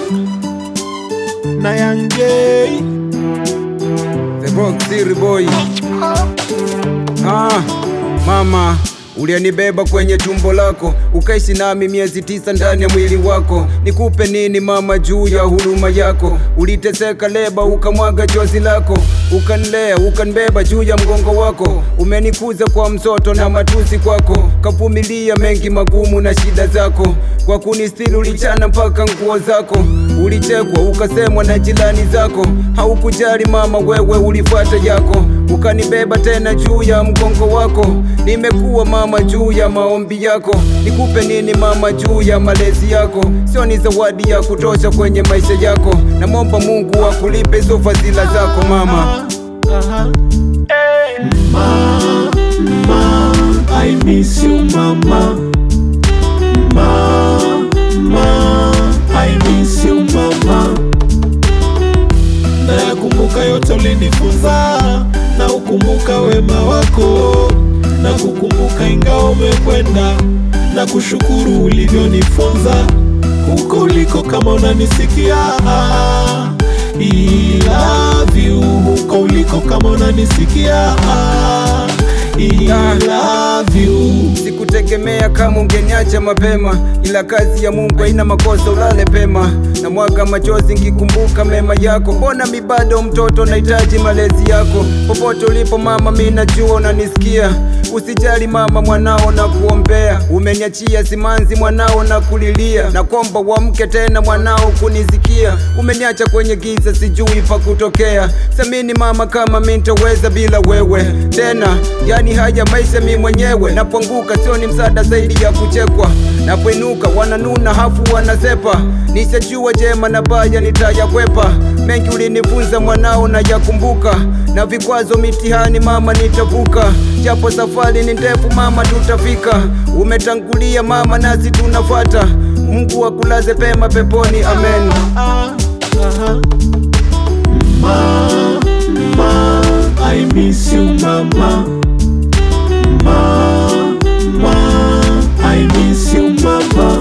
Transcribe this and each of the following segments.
na Young J. The Rock City Boy. Ah, mama ulianibeba kwenye tumbo lako ukaishi nami miezi tisa ndani ya mwili wako. Nikupe nini mama juu ya huruma yako? Uliteseka leba ukamwaga chozi lako, ukanilea ukanibeba juu ya mgongo wako. Umenikuza kwa msoto na matusi kwako, kavumilia mengi magumu na shida zako. Kwa kunistiri ulichana mpaka nguo zako, ulichekwa ukasemwa na jirani zako. Haukujali mama, wewe ulifuata yako ukanibeba tena juu ya mgongo wako. Nimekuwa mama juu ya maombi yako. Nikupe nini mama juu ya malezi yako? Sio ni zawadi ya kutosha kwenye maisha yako. Namwomba Mungu akulipe hizo fadhila zako mama. Aha. Ma, ma, I miss you mama. Ma, ma, I miss you mama. Nayakumbuka yote ulinifunza, na ukumbuka wema wako, na kukumbuka ingawa umekwenda, na kushukuru ulivyonifunza huko uliko, kama unanisikia I love you huko uliko, kama unanisikia I love you Sikutegemea kama ungeniacha mapema, ila kazi ya Mungu haina makosa, ulale pema. Na mwaga machozi nkikumbuka mema yako. Mbona mi bado mtoto, nahitaji malezi yako. Popote ulipo mama, mi najua unanisikia. Usijali mama, mwanao na kuombea. Umeniachia simanzi, mwanao na kulilia. Na komba uamke tena, mwanao kunisikia. Umeniacha kwenye giza, sijui pa kutokea. Samini mama, kama mi nitaweza bila wewe tena. Yani haya maisha mi mwenyewe, napoanguka sio ni msaada zaidi ya kuchekwa. Napoinuka wananuna hafu wanasepa, nishajua jema na baya nitayakwepa. Mengi ulinifunza mwanao na yakumbuka, na vikwazo mitihani mama nitavuka, japo safari ni ndefu mama tutafika. Umetangulia mama nasi tunafuata, Mungu akulaze pema peponi, amen. Ah, aha. Ma, ma, I miss you mama. Ma, ma, I miss you mama.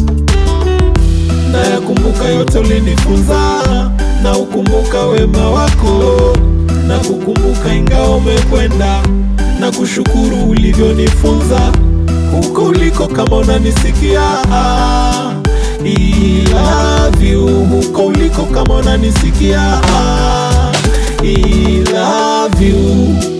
Nayakumbuka yote ulinifunza, na ukumbuka wema wako, na kukumbuka ingawa umekwenda, na kushukuru ulivyonifunza huko uliko, kama unanisikia I love you huko uliko, kama unanisikia I love you